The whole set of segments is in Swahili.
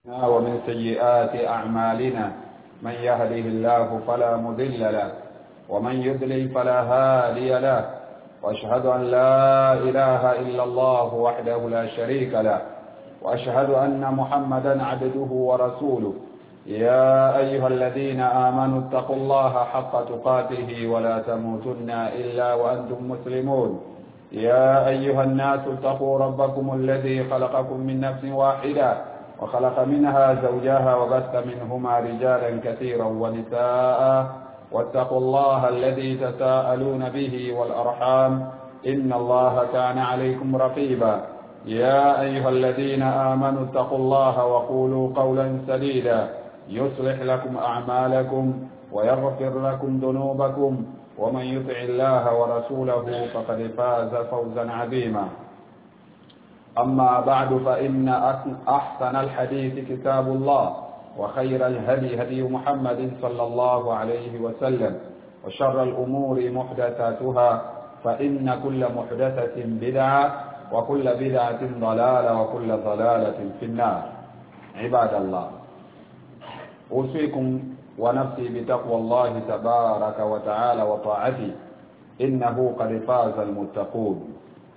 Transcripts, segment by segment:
ومن سيئات أعمالنا من يهده الله فلا مذل له ومن يضلل فلا هادي له وأشهد أن لا إله إلا الله وحده لا شريك له وأشهد أن محمدا عبده ورسوله يا أيها الذين آمنوا اتقوا الله حق تقاته ولا تموتن إلا وأنتم مسلمون يا أيها الناس اتقوا ربكم الذي خلقكم من نفس واحدة وخلق منها زوجها وبث منهما رجالا كثيرا ونساء واتقوا الله الذي تساءلون به والأرحام إن الله كان عليكم رقيبا يا أيها الذين آمنوا اتقوا الله وقولوا قولا سديدا يصلح لكم أعمالكم ويغفر لكم ذنوبكم ومن يطع الله ورسوله فقد فاز فوزا عظيما أما بعد فإن أحسن الحديث كتاب الله وخير الهدي هدي محمد صلى الله عليه وسلم وشر الأمور محدثاتها فإن كل محدثة بدعة وكل بدعة ضلالة وكل ضلالة في النار عباد الله أوصيكم ونفسي بتقوى الله تبارك وتعالى وطاعته إنه قد فاز المتقون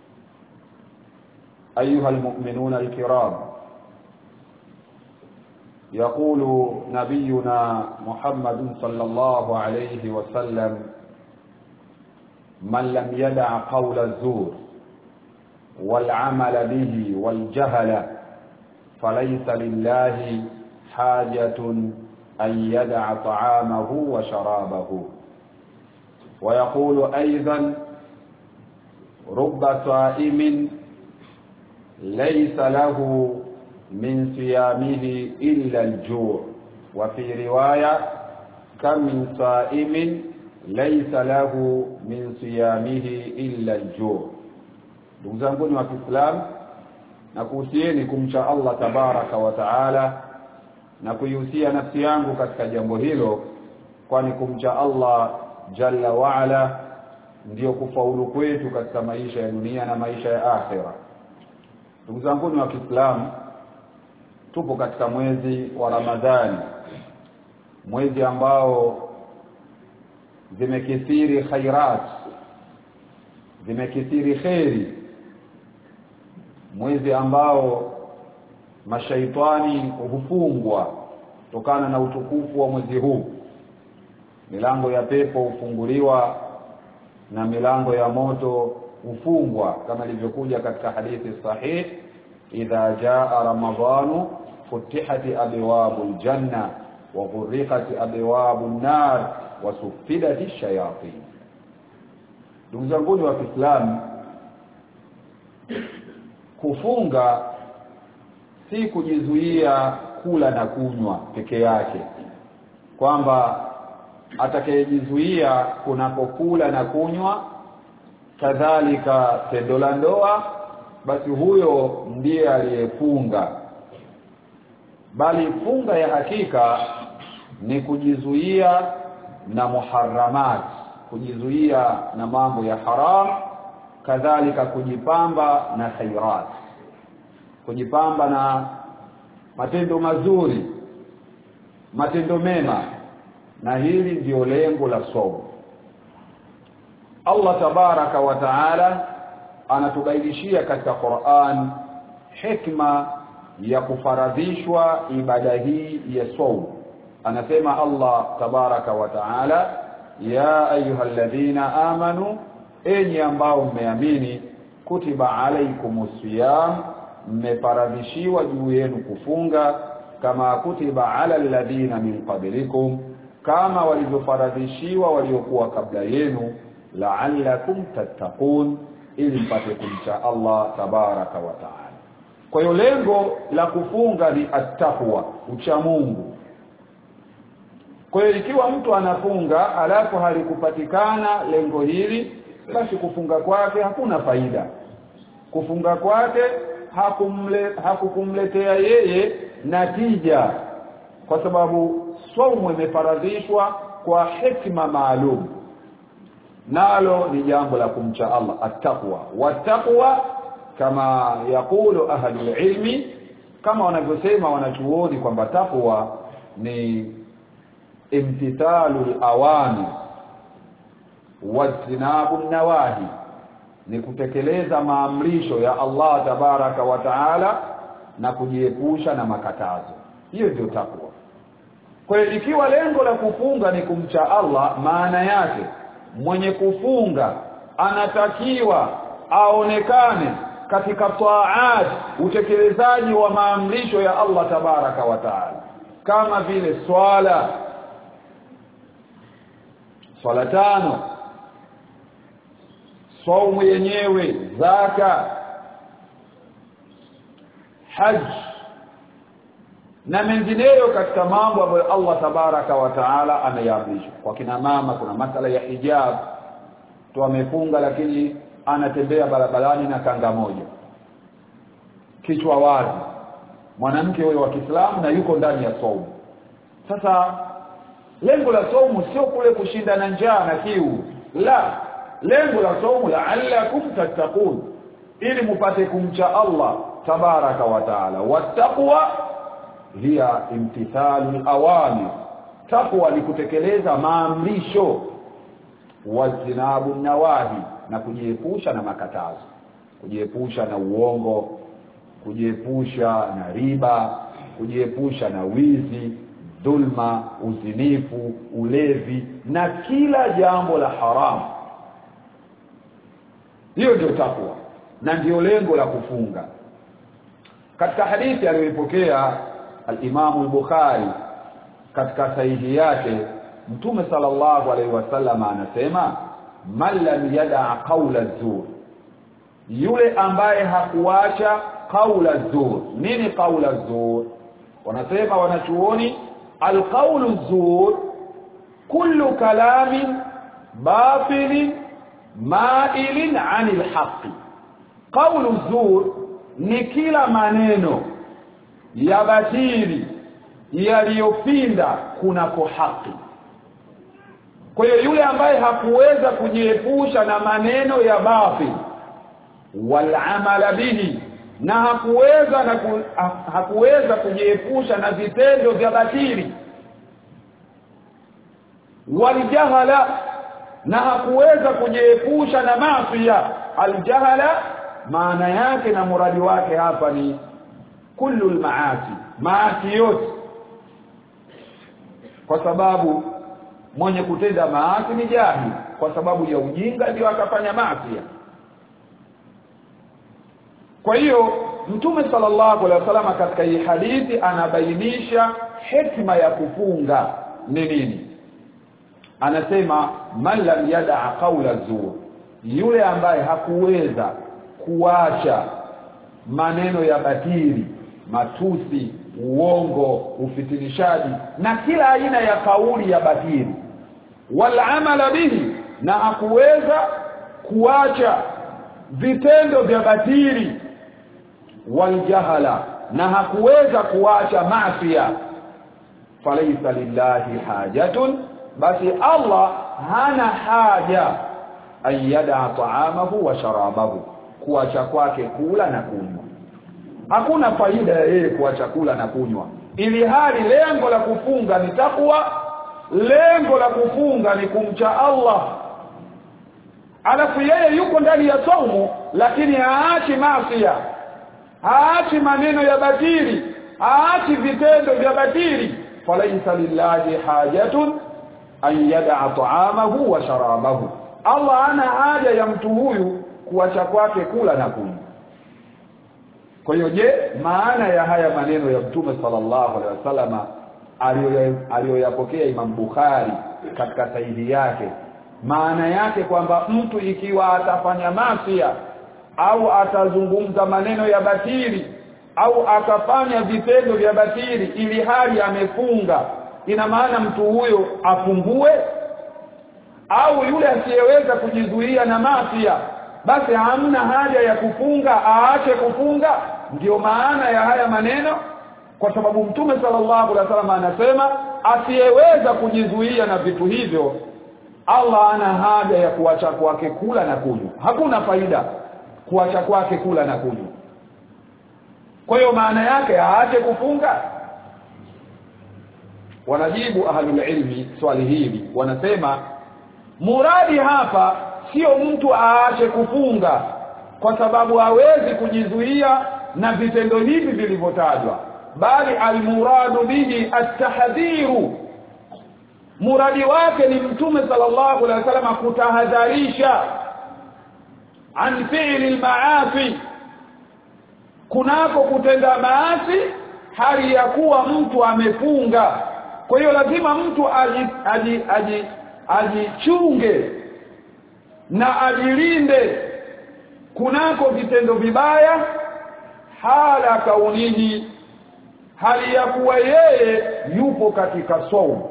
أيها المؤمنون الكرام يقول نبينا محمد صلى الله عليه وسلم من لم يدع قول الزور والعمل به والجهل فليس لله حاجة أن يدع طعامه وشرابه ويقول أيضا رب صائم ليس له من صيامه إلا الجوع وفي رواية كم من صائم ليس له من صيامه إلا الجوع ndugu zanguni wa Kiislamu na kuhusieni kumcha Allah tabaraka wa taala na kuihusia nafsi yangu katika jambo hilo kwani kumcha Allah jalla waala ndiyo kufaulu kwetu katika maisha ya dunia na maisha ya akhira ndugu zangu wa Kiislamu tupo katika mwezi wa Ramadhani mwezi ambao zimekithiri khairat zimekithiri kheri mwezi ambao mashaitani hufungwa kutokana na utukufu wa mwezi huu milango ya pepo hufunguliwa na milango ya moto hufungwa kama ilivyokuja katika hadithi sahih idha jaa ramadhanu futihati abwabu aljanna wa ghurriqat abwabu an-nar wa suffidat shayatin ndugu zangu wa Kiislamu kufunga si kujizuia kula na kunywa peke yake kwamba atakayejizuia kunapokula na kunywa kadhalika tendo la ndoa basi huyo ndiye aliyefunga bali funga ya hakika ni kujizuia na muharramat kujizuia na mambo ya haram kadhalika kujipamba na khairat kujipamba na matendo mazuri matendo mema na hili ndiyo lengo la somo Allah tabaraka wa taala anatubainishia katika Qur'an hikma ya kufaradhishwa ibada hii ya saum anasema Allah tabaraka wa taala ya ayyuhalladhina amanu enyi ambao mmeamini kutiba alaikumus siyam mmefaradhishiwa juu yenu kufunga kama kutiba ala alladhina min qablikum kama walivyofaradhishiwa waliokuwa kabla yenu la'allakum tattaqun ili mpate kumcha Allah tabaraka wa taala kwa hiyo lengo la kufunga ni attaqwa ucha Mungu kwa hiyo ikiwa mtu anafunga alafu halikupatikana lengo hili basi kufunga kwake hakuna faida kufunga kwake hakumle hakukumletea yeye natija kwa sababu somo imefaradhishwa kwa hikma maalum nalo ni jambo la kumcha Allah attaqwa wattaqwa kama yakulu ahlul ilmi kama wanavyosema wanachuoni kwamba takwa ni imtithalu awani wajtinabu nawahi ni kutekeleza maamrisho ya Allah tabaraka wa taala na kujiepusha na makatazo hiyo ndio takwa kwa hiyo ikiwa lengo la kufunga ni kumcha Allah maana yake mwenye kufunga anatakiwa aonekane katika taat utekelezaji wa maamrisho ya Allah tabaraka wa taala kama vile swala swala tano saumu yenyewe zaka haj na mengineyo katika mambo ambayo Allah tabaraka wa taala ameyaamrisha kwa kina mama kuna masala ya hijab tu amefunga lakini anatembea barabarani na kanga moja kichwa wazi mwanamke huyo wa Kiislamu na yuko ndani ya saumu sasa lengo la saumu sio kule kushinda na njaa na kiu la lengo la saumu la'allakum tattaqun ili mupate kumcha Allah tabaraka wa taala wattaqwa hiya imtithalu awamir taqwa ni kutekeleza maamrisho wajinabu nawahi na kujiepusha na makatazo kujiepusha na uongo kujiepusha na riba kujiepusha na wizi dhulma uzinifu ulevi na kila jambo la haramu hiyo ndio takwa na ndio lengo la kufunga katika hadithi aliyoipokea al-Imam al-Bukhari katika sahihi yake Mtume sallallahu alaihi wasallam anasema man lam yada qawla zur yule ambaye hakuacha qawla zur nini qawla zur wanasema wanachuoni alqawlu zur kullu kalamin batilin mailin anil haqqi qawlu zur ni kila maneno ya batili yaliyopinda kunako haki kwa hiyo yule ambaye hakuweza kujiepusha na maneno ya batil walamala bihi na hakuweza na ku, ha, hakuweza kujiepusha na vitendo vya batili waljahala na hakuweza kujiepusha na maasiya aljahala maana yake na muradi wake hapa ni kullu almaasi maasi yote kwa sababu mwenye kutenda maasi ni jahili kwa sababu ya ujinga ndio akafanya maasi kwa hiyo mtume sallallahu alaihi wasallam katika hii hadithi anabainisha hikma ya kufunga ni nini anasema man lam yada qawla zur yule ambaye hakuweza kuacha maneno ya batili matusi uongo ufitinishaji na kila aina ya kauli ya batili wal amala bihi na hakuweza kuacha vitendo vya batili waljahala na hakuweza kuacha maafia falaisa lillahi hajatun basi Allah hana haja ayada taamahu wa sharabahu kuacha kwake kula na kunywa hakuna faida ya yeye kuacha kula na kunywa ili hali lengo la kufunga ni takwa lengo la kufunga ni kumcha Allah alafu yeye yuko ndani ya saumu lakini haachi maasiya haachi maneno ya batili haachi vitendo vya batili falaisa lillahi hajatun an yada'a ta'amahu wa sharabahu Allah ana haja ya mtu huyu kuacha kwake kula na kunywa kwa hiyo je maana ya haya maneno ya mtume sallallahu alaihi wasallama aliyoyapokea Imam Bukhari katika sahihi yake maana yake kwamba mtu ikiwa atafanya masia au atazungumza maneno ya batili au akafanya vitendo vya batili ili hali amefunga ina maana mtu huyo afungue au yule asiyeweza kujizuia na masia basi hamna haja ya kufunga aache kufunga ndiyo maana ya haya maneno kwa sababu mtume sallallahu alaihi wasallam anasema asiyeweza kujizuia na vitu hivyo Allah ana haja ya kuacha kwake kula na kunywa hakuna faida kuacha kwake kula na kunywa kwa hiyo maana yake aache kufunga wanajibu ahlul ilmi swali hili wanasema muradi hapa sio mtu aache kufunga kwa sababu hawezi kujizuia na vitendo hivi vilivyotajwa bali almuradu bihi at-tahdhiru muradi wake ni mtume sallallahu alaihi wasallam kutahadharisha an fi'li al-ma'asi kunako kutenda maasi hali ya kuwa mtu amefunga kwa hiyo lazima mtu aji aji aji ajichunge na ajilinde kunako vitendo vibaya hala kaunihi hali ya kuwa yeye yupo katika saumu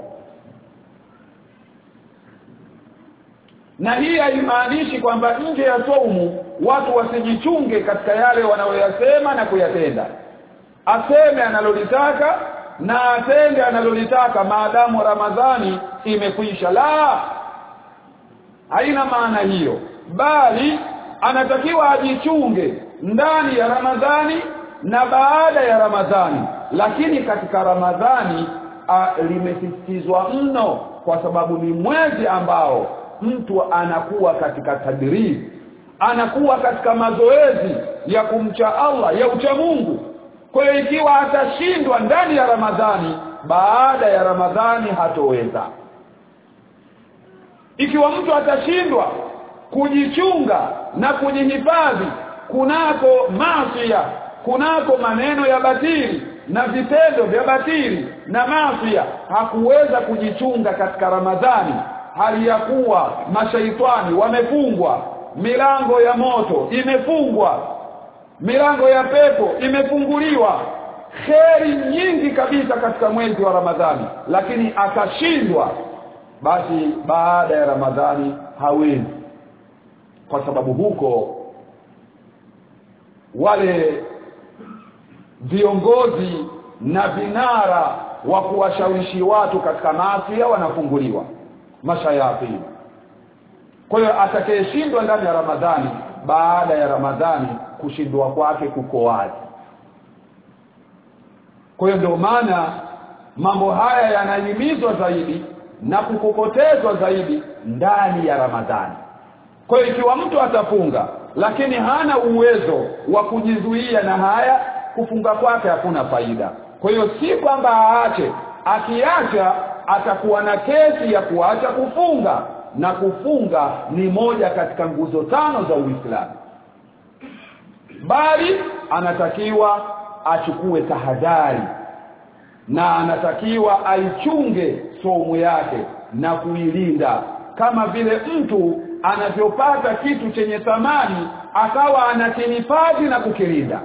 na hii haimaanishi kwamba nje ya saumu watu wasijichunge katika yale wanayoyasema na kuyatenda aseme analolitaka na atende analolitaka maadamu ramadhani imekwisha la haina maana hiyo bali anatakiwa ajichunge ndani ya ramadhani na baada ya ramadhani lakini katika ramadhani limesisitizwa mno kwa sababu ni mwezi ambao mtu anakuwa katika tadrib anakuwa katika mazoezi ya kumcha Allah ya ucha Mungu kwa hiyo ikiwa atashindwa ndani ya Ramadhani baada ya Ramadhani hatoweza ikiwa mtu atashindwa kujichunga na kujihifadhi kunako maasiya kunako maneno ya batili na vitendo vya batili na maasiya hakuweza kujichunga katika Ramadhani hali ya kuwa mashaitani wamefungwa milango ya moto imefungwa milango ya pepo imefunguliwa kheri nyingi kabisa katika mwezi wa Ramadhani lakini akashindwa basi baada ya Ramadhani hawezi kwa sababu huko wale viongozi na vinara wa kuwashawishi watu katika maasi wanafunguliwa mashayatini kwa hiyo atakayeshindwa ndani ya Ramadhani baada ya Ramadhani kushindwa kwake kuko wazi kwa hiyo ndio maana mambo haya yanahimizwa zaidi na kukokotezwa zaidi ndani ya Ramadhani kwa hiyo ikiwa mtu atafunga lakini hana uwezo wa kujizuia na haya kufunga kwake hakuna faida kwa hiyo si kwamba aache akiacha atakuwa na kesi ya kuacha kufunga na kufunga ni moja katika nguzo tano za Uislamu bali anatakiwa achukue tahadhari na anatakiwa aichunge somu yake na kuilinda kama vile mtu anavyopata kitu chenye thamani akawa anakihifadhi na kukilinda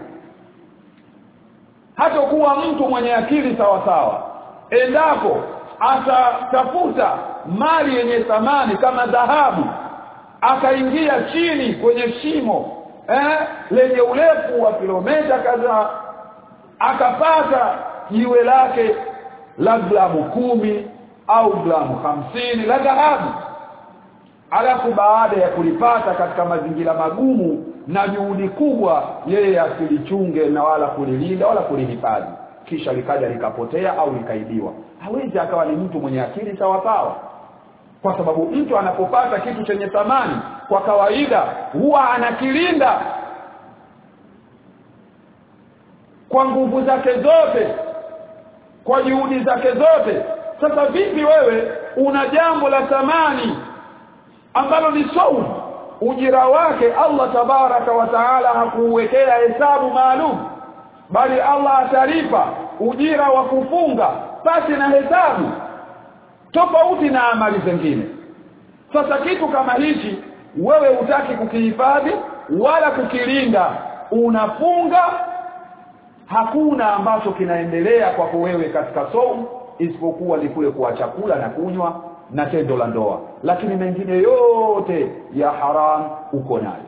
hata kuwa mtu mwenye akili sawa sawa endapo atatafuta mali yenye thamani kama dhahabu akaingia chini kwenye shimo eh, lenye urefu wa kilomita kadhaa akapata jiwe lake la gramu kumi au gramu hamsini la dhahabu alafu baada ya kulipata katika mazingira magumu na juhudi kubwa yeye asilichunge na wala kulilinda wala kulihifadhi kisha likaja likapotea au likaibiwa hawezi akawa ni mtu mwenye akili sawa sawa kwa sababu mtu anapopata kitu chenye thamani kwa kawaida huwa anakilinda kwa nguvu zake zote kwa juhudi zake zote sasa vipi wewe una jambo la thamani ambalo ni saumu ujira wake Allah tabaraka wa taala hakuwekea hesabu maalum bali Allah atalipa ujira wa kufunga pasi na hesabu tofauti na amali zingine sasa kitu kama hichi wewe utaki kukihifadhi wala kukilinda unafunga hakuna ambacho kinaendelea kwako wewe katika saumu isipokuwa ni kule kwa chakula na kunywa na tendo la ndoa lakini mengine yote ya haram uko nayo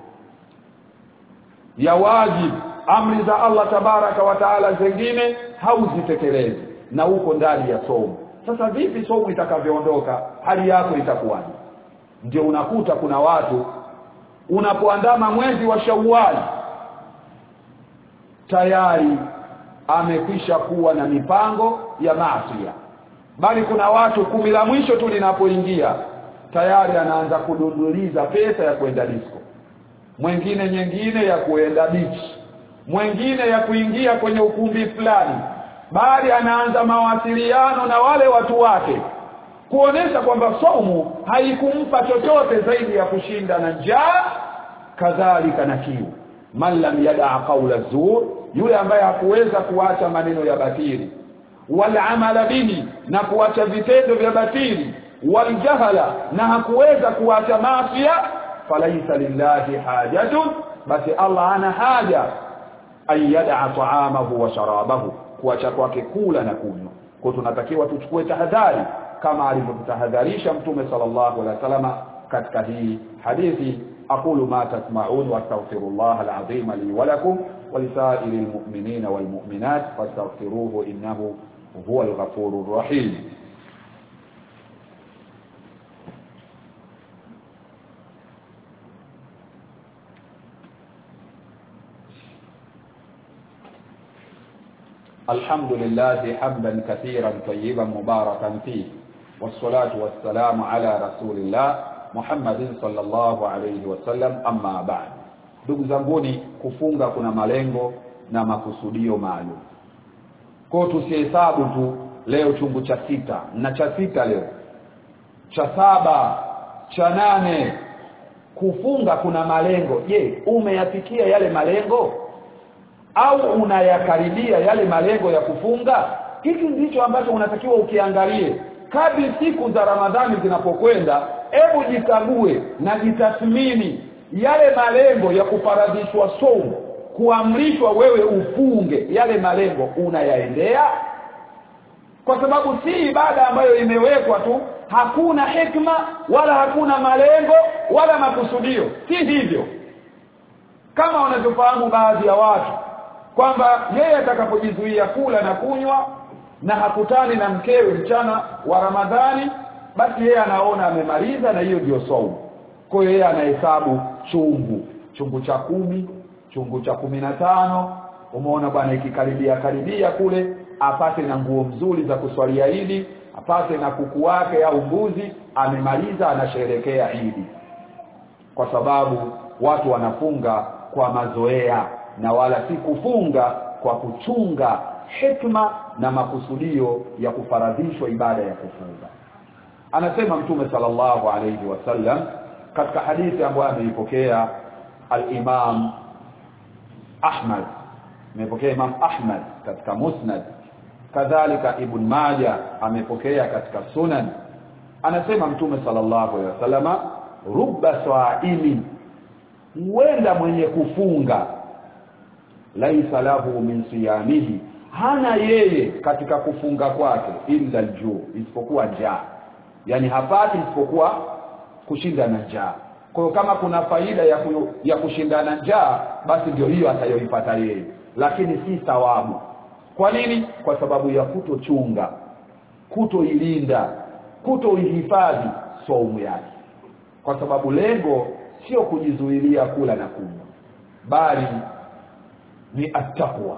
ya wajibu amri za Allah tabaraka wa taala zingine hauzitekelezi na uko ndani ya somo sasa vipi somo itakavyoondoka hali yako itakuwaje ndio unakuta kuna watu unapoandama mwezi wa Shawwal tayari amekwisha kuwa na mipango ya maasi bali kuna watu kumi la mwisho tu linapoingia tayari anaanza kudunduliza pesa ya kwenda disco mwingine nyingine ya kuenda beach mwingine ya kuingia kwenye ukumbi fulani bali anaanza mawasiliano na wale watu wake kuonesha kwamba saumu haikumpa chochote zaidi ya kushinda na njaa kadhalika na kiu man lam yadaa qaula zur yule ambaye hakuweza kuacha maneno ya batili wal amala bihi na kuacha vitendo vya batili wal jahala na hakuweza kuacha maasiya falaisa lillahi hajatun basi Allah ana haja an yadaa taamahu wa sharabahu kuacha kwake kula na kunywa kwa tunatakiwa tuchukue tahadhari kama alivyotahadharisha mtume sallallahu alaihi wasallam katika hii hadithi aqulu ma tasma'un wa astaghfirullah alazim li wa lakum wa lisairil mu'minina wal mu'minat fastaghfiruhu innahu huwal ghafurur rahim الحمد لله حمدا كثيرا طيبا مباركا فيه والصلاة والسلام على رسول الله محمد صلى الله عليه wasallam amma ba'd ndugu zanguni kufunga kuna malengo na makusudio maalum kwa tusihesabu tu leo chungu cha sita na cha sita leo cha saba cha nane kufunga kuna malengo je umeyafikia yale malengo au unayakaribia yale malengo ya kufunga hiki ndicho ambacho unatakiwa ukiangalie kadri siku za Ramadhani zinapokwenda hebu jikague na jitathmini yale malengo ya kufaradhishwa somo kuamrishwa wewe ufunge yale malengo unayaendea kwa sababu si ibada ambayo imewekwa tu hakuna hikma wala hakuna malengo wala makusudio si hivyo kama wanavyofahamu baadhi ya watu kwamba yeye atakapojizuia kula na kunywa na hakutani na mkewe mchana wa Ramadhani basi yeye anaona amemaliza na hiyo ndio saumu kwa hiyo yeye anahesabu chungu chungu cha kumi chungu cha kumi na tano umeona bwana ikikaribia karibia kule apate na nguo mzuri za kuswalia Idi apate na kuku wake au mbuzi amemaliza anasherekea Idi kwa sababu watu wanafunga kwa mazoea na wala si kufunga kwa kuchunga hikma na makusudio ya kufaradhishwa ibada ya kufunga anasema mtume sallallahu alayhi wasallam katika hadithi ambayo ameipokea al-Imam Ahmad amepokea Imam Ahmad katika Musnad kadhalika Ibn Majah amepokea katika Sunan anasema mtume sallallahu alayhi wasallama rubba sa'imi huenda mwenye kufunga laisa lahu min siyamihi hana yeye katika kufunga kwake illa aljuu isipokuwa njaa yani hapati isipokuwa kushinda na njaa kwa hiyo kama kuna faida ya, ku, ya kushindana njaa basi ndio hiyo atayoipata yeye lakini si thawabu kwa nini kwa sababu ya kutochunga kutoilinda kutoihifadhi saumu yake kwa sababu lengo sio kujizuilia kula na kunywa bali ni attaqwa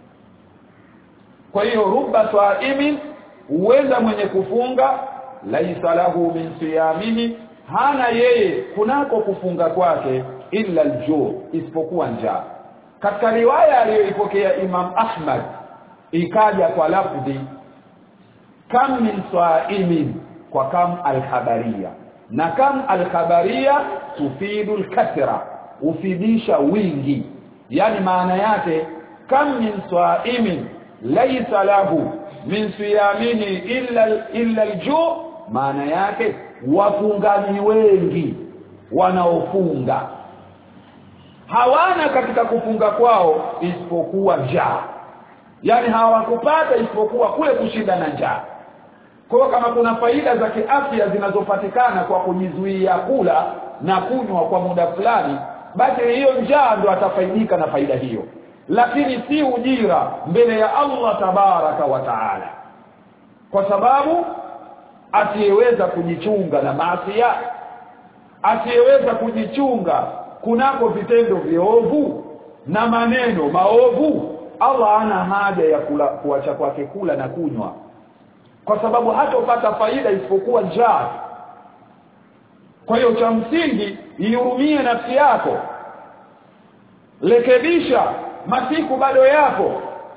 kwa hiyo rubba saimin huenda mwenye kufunga laisa lahu min siyamihi hana yeye kunako kufunga kwake illa aljuu isipokuwa njaa katika riwaya aliyoipokea Imam Ahmad ikaja kwa lafdhi kam min saimin kwa kam alkhabaria na kam alkhabaria tufidu alkathra ufidisha wingi yani maana yake kam min saimin laysa lahu min siyamini illa illa alju maana yake wafungaji wengi wanaofunga hawana katika kufunga kwao isipokuwa njaa yani hawakupata isipokuwa kule kushinda na njaa kwa kama kuna faida za kiafya zinazopatikana kwa kujizuia kula na kunywa kwa muda fulani basi hiyo njaa ndo atafaidika na faida hiyo lakini si ujira mbele ya Allah tabaraka wa taala kwa sababu asiyeweza kujichunga na maasi asiyeweza kujichunga kunako vitendo viovu na maneno maovu Allah ana haja ya kula kuacha kwake kula na kunywa kwa sababu hatopata faida isipokuwa njaa kwa hiyo cha msingi ihurumie nafsi yako rekebisha masiku bado yapo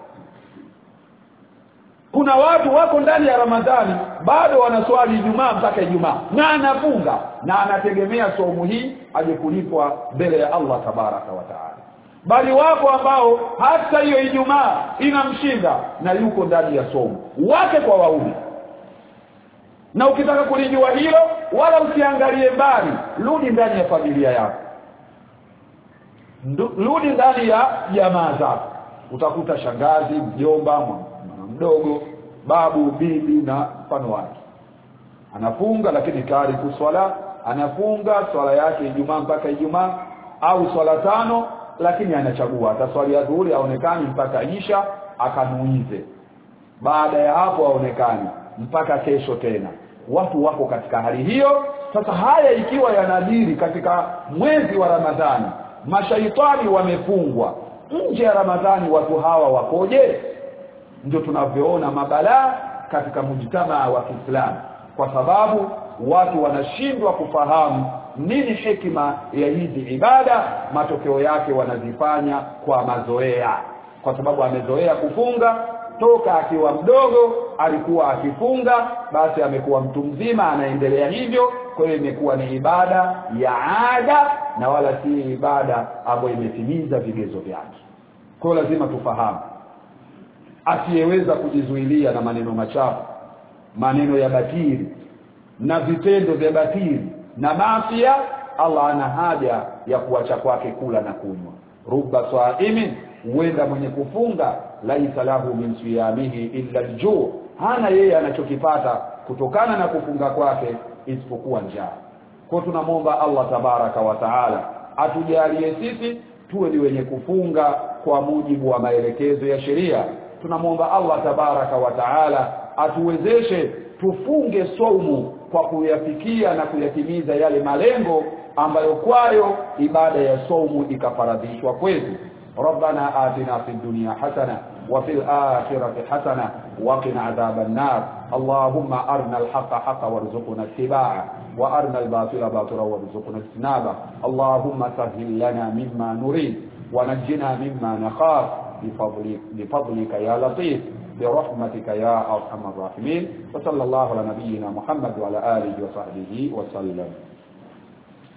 kuna watu wako ndani ya Ramadhani bado wanaswali Ijumaa mpaka Ijumaa na anafunga na anategemea somo hii aje kulipwa mbele ya Allah tabaraka wa taala bali wapo ambao hata hiyo Ijumaa inamshinda na yuko ndani ya somo wake kwa waume na ukitaka kulijua hilo wala usiangalie mbali rudi ndani ya familia yako rudi ndani ya jamaa zako utakuta shangazi mjomba mdogo babu bibi na mfano wake anafunga lakini tayari kuswala anafunga swala yake Ijumaa mpaka Ijumaa au swala tano lakini anachagua ataswali ya dhuhuri aonekani mpaka isha akanuize baada ya hapo aonekani mpaka kesho tena watu wako katika hali hiyo sasa haya ikiwa yanadiri katika mwezi wa Ramadhani mashaitani wamefungwa nje ya Ramadhani watu hawa wakoje ndio tunavyoona mabalaa katika mujtamaa wa Kiislamu kwa sababu watu wanashindwa kufahamu nini hikima ya hizi ibada matokeo yake wanazifanya kwa mazoea kwa sababu amezoea kufunga toka akiwa mdogo alikuwa akifunga basi amekuwa mtu mzima anaendelea hivyo kwa hiyo imekuwa ni ibada ya ada na wala si ibada ambayo imetimiza vigezo vyake kwa hiyo lazima tufahamu asiyeweza kujizuilia na maneno machafu maneno ya batili na vitendo vya batili na maafia Allah ana haja ya kuacha kwake kula na kunywa rubba saimin huenda mwenye kufunga laisa lahu min siyamihi illa aljuu hana yeye anachokipata kutokana na kufunga kwake isipokuwa njaa kwa tunamwomba Allah tabaraka wa taala atujalie sisi tuwe ni wenye kufunga kwa mujibu wa maelekezo ya sheria tunamwomba Allah tabaraka wa taala atuwezeshe tufunge saumu kwa kuyafikia na kuyatimiza yale malengo ambayo kwayo ibada ya saumu ikafaradhishwa kwetu ربنا آتنا في الدنيا حسنة وفي الآخرة حسنة وقنا عذاب النار اللهم أرنا الحق حقا وارزقنا اتباعه وأرنا الباطل باطلا وارزقنا اجتنابه اللهم سهل لنا مما نريد ونجنا مما نخاف بفضلك, بفضلك يا لطيف برحمتك يا أرحم الراحمين وصلى الله على نبينا محمد وعلى آله وصحبه وسلم